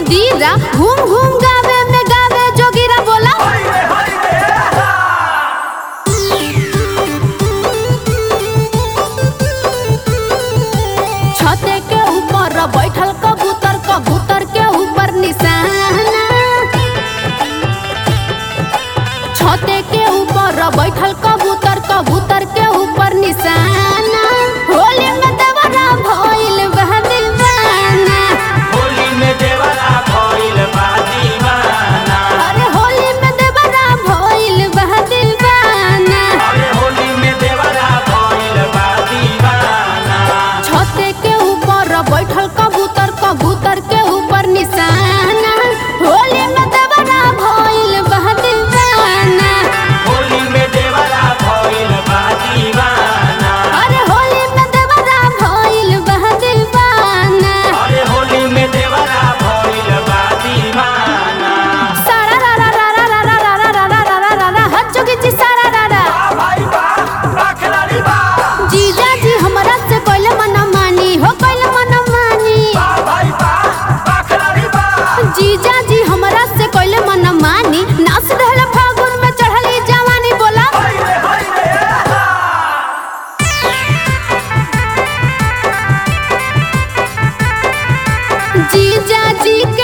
मदीरा घूम घूम गावे में गावे जोगिरा बोला छते के ऊपर बैठल कबूतर कबूतर के ऊपर निशाना छते के ऊपर बैठल कबूतर कबूतर के ऊपर निशाना होली में देवरा भइल बह दीवाना होली में देवरा भइल बा दीवाना अरे होली में देवरा भइल बह दीवाना अरे होली में देवरा भइल बा दीवाना छते के ऊपर बैठल कबूतर कबूतर के ऊपर निशाना होली में देवरा भइल बह दीवाना होली में देवरा भइल बा दीवाना अरे होली में देवरा भइल बह दीवाना अरे होली में देवरा भइल बा दीवाना सारा रा रा रा रा रा रा रा रा रा रा रा रा रा हट जोगी जी सारा रा रा भाई बा रखलारी बा जीजा जी हमरा से कोइले मन मानी हो कोइले मन मानी बा भाई बा रखलारी बा जीजा जी हमरा से कोइले मन मानी नाच रहल फागुन में चढ़ली जवानी बोला हाय रे हाय रे जीजा जी